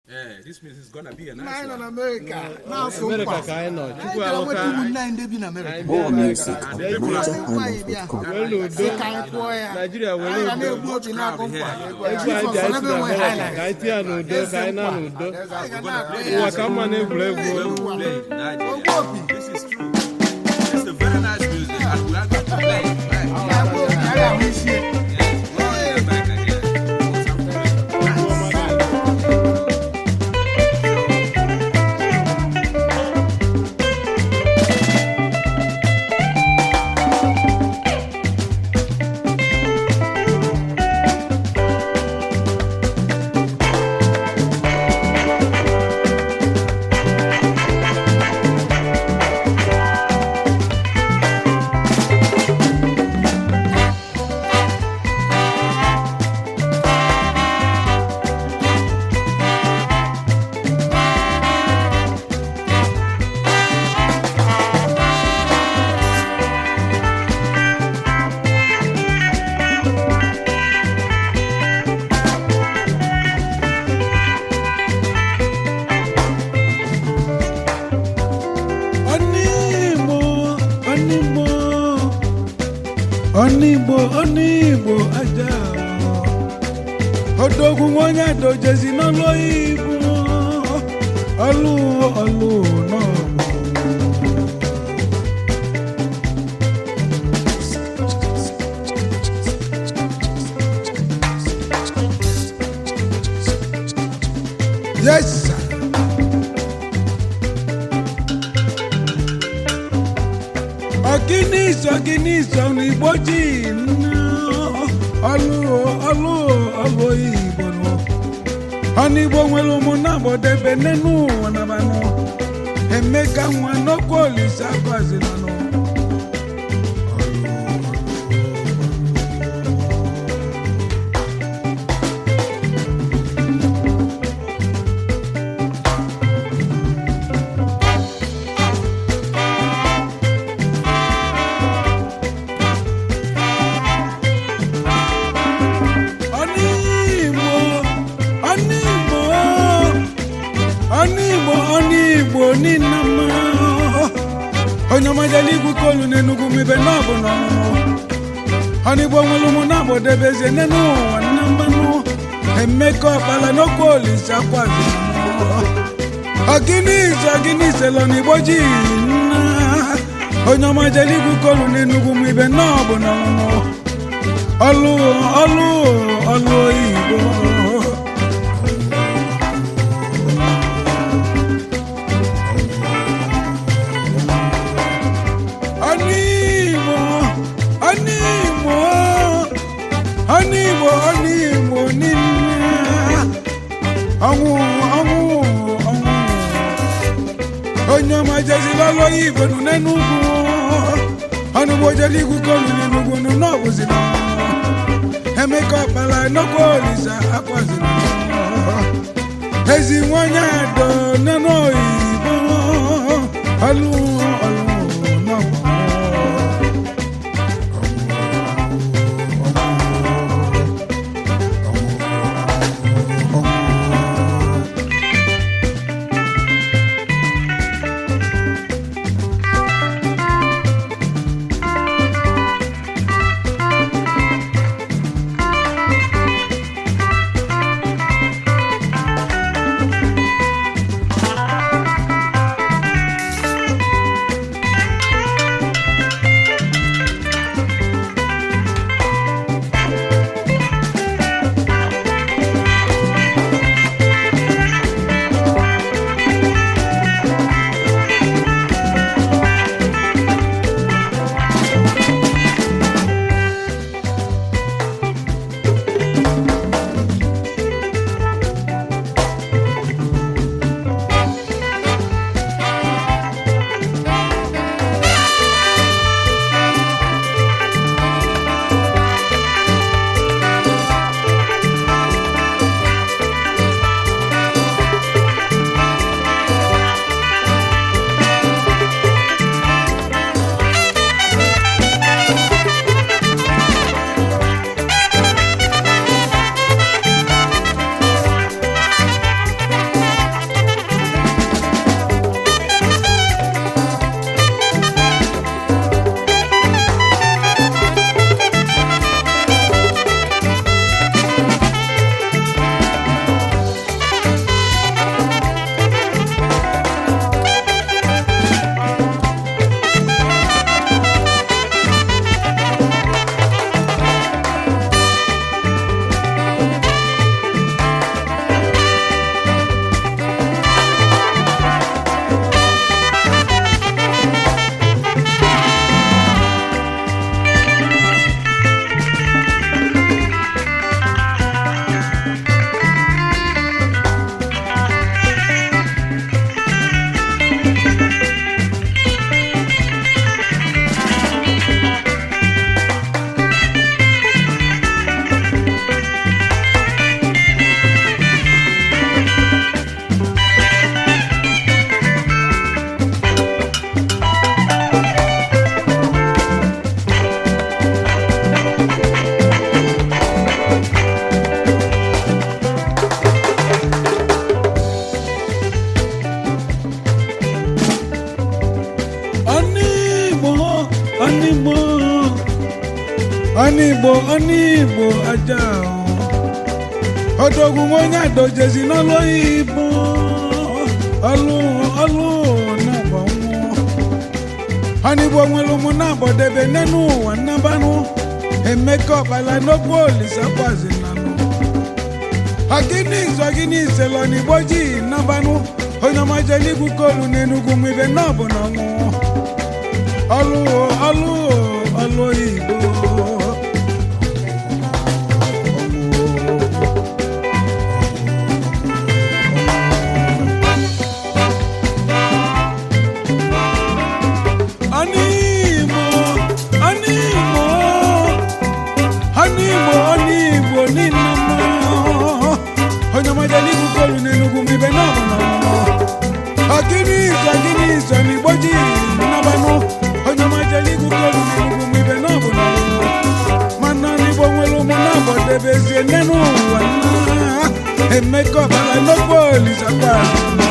Eh, this means it's gonna be a Nna nice anyị nọ one. n'Amerịka na-asụ Amerịka nkwa ka anyị nọ anyị chukwu bịara nweta alụka ụmụnne anyị ndị bi n'Amerịka anyị bịa Amerịka And bịa the people Asị are nkwa anyị bịa were udo sị ka anyị kụọ ya Naijiria were anyị ga udo na-egbu obi na-akụ nkwa egwu anyị ji anyị si na Amerịka ka anyị tinye ya n'udo ka anyị na n'udo anyị ga na-akụ ụwa ya ka mma na egwuregwu play in Nigeria. Ogbu opi This is true. It's a very nice music, and we are going to play it. Right? na-akpọ opi anyị ahụ isi ya. Yes, we're going back again. What's up, friend? Onigbo, onigbo, onigbo, onigbo aja. Odogwu onye adojezi n'ọlụ oyibo, ọlụ ọlụ n'ọgbọ. Yes, sir. ọkịnịsọ ọkịnịsọ n'igbo ji ọlụ ọlụ ọlụ igbo nọ ọnigbo nwere ụmụnna gbọdebe n'enu ụwa nabanụ emeka nwa n'okwu olise akwazinanụ ọnigbo ọnigbo ọnigbo ọnigbo nina mma onye ọmajala igwu kolu n'enugwu mibe n'ọbụ n'ọmụmụ ọnigbo nwere ụmụ na-agbọdebezie n'enu ụwa nna mmanụ emeka ọkpala n'okwu olise akwazi ọgịnịze ọgịnịze lọ n'igbo ji nna onye ọmajala igwu kolu n'enugwu mibe n'ọbụ n'ọmụmụ ọlụ ọlụ ọlụ oyibo ọnịgbo ọnịgbo ọnịgbo ọnịgbo niile ọnwụ ọnwụ ọnwụ onye ọma jezila ọlụ oyibo nụ n'enugwu ọnụgbo jeli igwu kolu n'enugwu nụ n'ọbụzila emeka ọkpala nnukwu olisa akwazila ezi nwanyị adọ nínú oyibo ọlụ ọlụ n'ọgbọ ọnụ igbo ọnụ igbo aja ọdọgwu onye adojezi n'ọlụ oyibo ọlụ ọlụ na-agba nwụọ ọnụ igbo nwere ụmụ na-agbọdebe n'enu ụwa nnabanụ emeka ọkpala n'okwu olisakwazi nanụ ọgịnị nzọ ọgịnị isele ọnigbo ji nnabanụ onye ọmajeli igwu kolu n'enugwu mwibe n'ọbụ na ọnwụ ọlụ ọlụ ọlụ oyibo Animo, animo, animo, animo, ninama. Onye ọmọdé ní kúkọ́lù n'Enugu mi bẹ náà mọ̀ náà. Ọ̀gíní ìsọ̀ ọ̀gíní ìsọ̀ ní gbọ́jì nábanú. Onye ọmọdé ní kúkọ́lù n'Enugu mi bẹ náà mọ̀ náà. Mana níbo nwere ụmụ náà bọ̀ debe ezie nínú ụwa náà. Emeka ọ̀bàlà n'okpó olùsọ̀kwa.